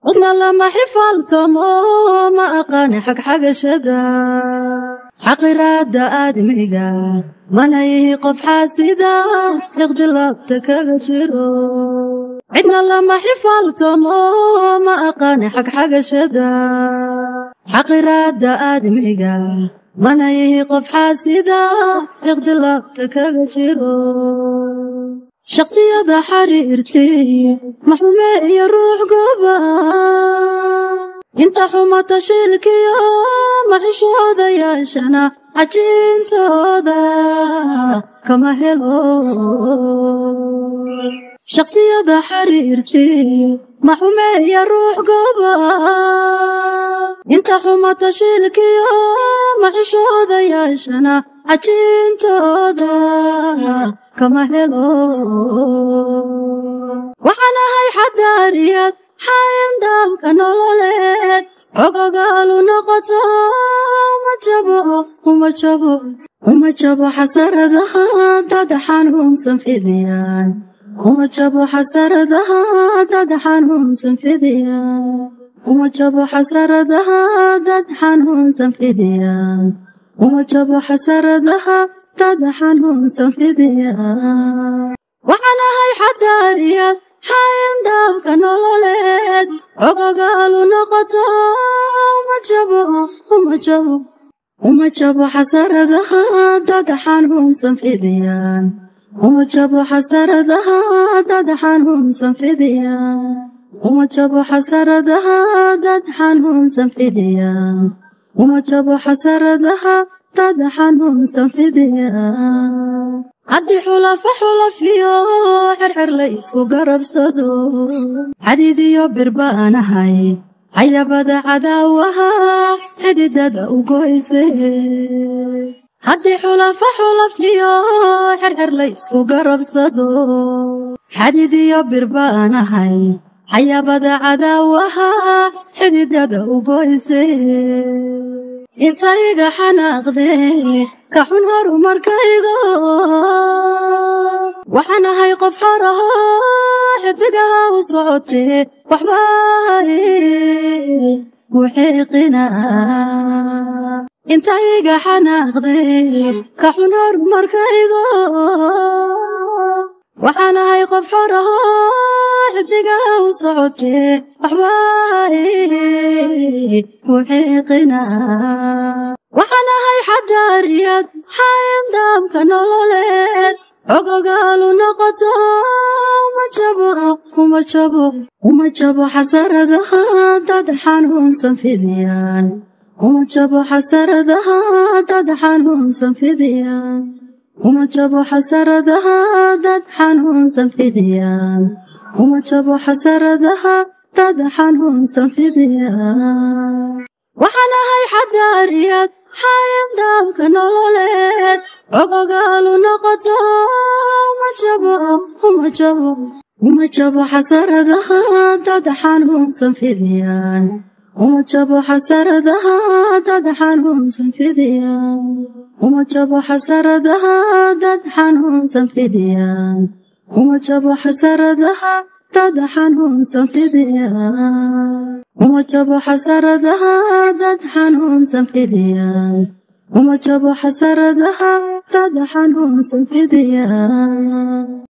cidna lama xifaaltamo ma aqaani xagxagashada xaqiraada aadmiga mana yihi qof xaasida iqdilaabta kaga jiro cidna lama xifaaltamo ma aqaani xagxagashada xaqiraada aadmiga mana yihi qof xaasida iqdilaabta kaga jiro shaksiyada xariirtay maxume iyo ruux gooba inta xumata shilkiyo maxishooda yeeshana cajiintooda kama helo shaksiyada xariirtay maxume iyo ruux gooba inta xumata shilkiyo maxishooda yeeshana cajiintooda kama helo waxaan ahay xadaariyad xayndhaabka nololeed xogogaalu noqoto uma jabo uma jabo uma jabo xasaradaha dad xanuunsan fidiyaan uma jabo xasaradaha dad xanuunsan fidiyaan uma jabo xasaradaha dad xanuunsan fidiyaan uma jabo xasaradaha dad xanuunsan fidiyaan waxaan ahay xadaariyad xayndhaabka nololeed xogogaalu noqoto uma jabo uma jabo uma jabo xasaradaha dad xanuunsan fidiyaan uma jabo xasaradaha dad xanuunsan fidiyaan uma jabo xasaradaha dad xanuunsan fidiyaan uma jabo xasaradaha dad xanuunsan fidiyaan haddii xulafa xulafiyo xirxir la isku garabsado xadiid iyo bir baan ahay xayabada cadaawaha xididada u goyse haddii xulafa xulafiyo xirxir la isku garabsado xadiid iyo bir baan ahay xayabada cadaawaha xididada u goyse intayga xanaaqdee ka xun horumarkaygo waxaan ahay qof xoraho xidigaha u socotee waxba muxiiqina intayga xanaaqdee ka xun horumarkaygo waxaan ahay qof xoraho xidigaha u socotee waxba muxiiqina waxaan ahay xadaariyad xayndhaabka nololeed xogogaalu noqoto uma jabo uma jabo uma jabo xasaradaha dad xanuunsan fidiyaan uma jabo xasaradaha dad xanuunsan fidiyaan uma jabo xasaradaha dad xanuunsan fidiyaan uma jabo xasaradaha dad xanuunsan fidiyaan waxaan ahay xadaariyad xayndhaabka nololeed xogogaalu noqoto uma jabo uma jabo uma jabo xasaradaha dad xanuunsan fidiyaan uma jabo xasaradaha dad xanuunsan fidiyaan uma jabo xasaradaha dad xanuunsan fidiyaan uma jabo xasaradaha dad xanuunsan fidiyaan uma jabo xasaradaha dad xanuunsan fidiyaan uma jabo xasaradaha dad xanuunsan fidiyaan